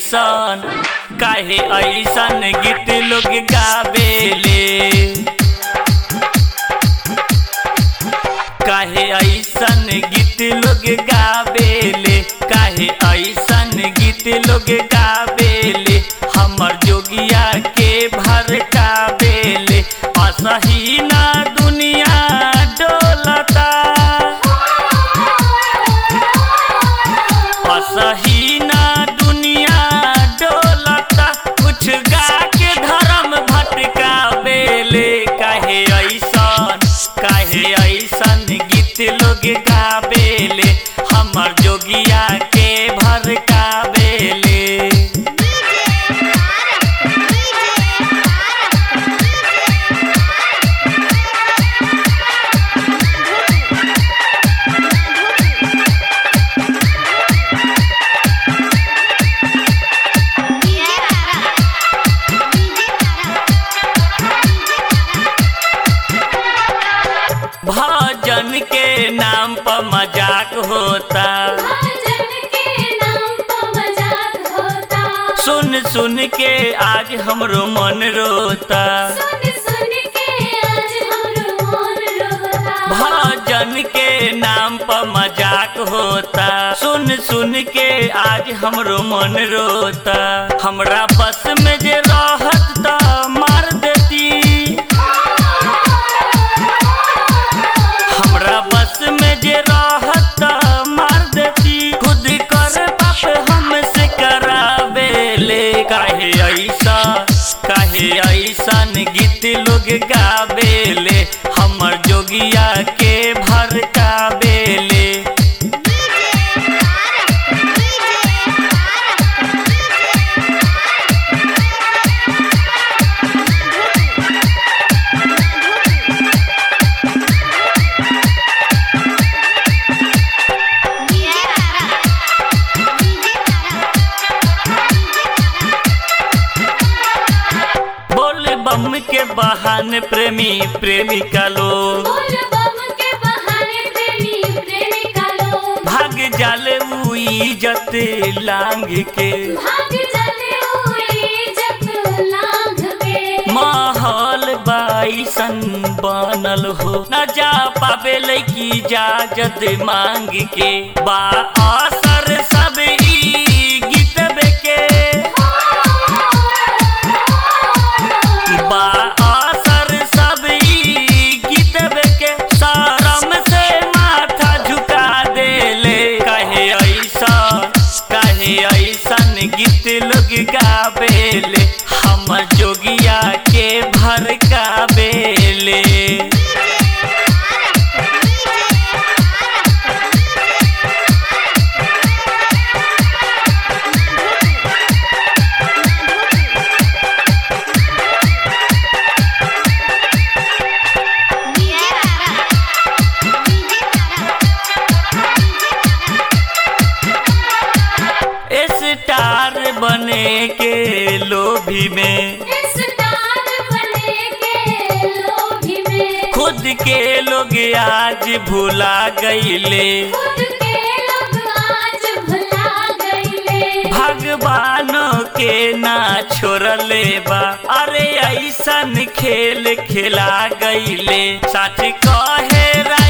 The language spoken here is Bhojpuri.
ऐसन काहे ऐसन गीत लोग गावेले काहे ऐसन गीत लोग गावेले काहे ऐसन गीत लोग गावेले हमर जोगिया के भरकावेले असही ना दुनिया डोलता असही ना दुनिया डोलता कुछ गा के धर्म भटका बेले काहे ऐसन काहे ऐसन गीत लोग गावेले हमर जोगिया के भरकावेले भजन के नाम पर मजाक होता भजन के नाम पर मजाक होता सुन सुन के आज हमरो मन रोता सुन सुन के आज हमरो मन रोता भजन के नाम पर मजाक होता सुन सुन के आज हमरो मन रोता हमरा बस में जे रहत त मार देती हमरा बस में जे रहत त मार देती खुद कर बाप हमसे करावेले काहे ऐसा काहे ऐसन गीत लोग गावेले हमर जोगिया के भरकावेले बोल बम के बहाने प्रेमी प्रेमिका लोग बोल बम के बहाने प्रेमी प्रेमिका लोग भाग जाले उ इज्जत लांग के भाग चले हुए जब लांघ के माहौल बाईसन बनल हो न जा पावे लैकी इजाजत मांग के बा असर सब ई गीतबे के बा असर सब ई गीतबे के शरम से माथा झुका देले कहे ऐसा कहे ऐसन गीत लोग गावेले हम जोगिया के भरकावेले स्टार बने के लोभी में स्टार बने के लोभी में खुद के लोग आज भुला गईले खुद के लोग आज भुला गईले भगवानों के ना छोड़ले बा अरे ऐसन खेल खेला गईले सच कहे रा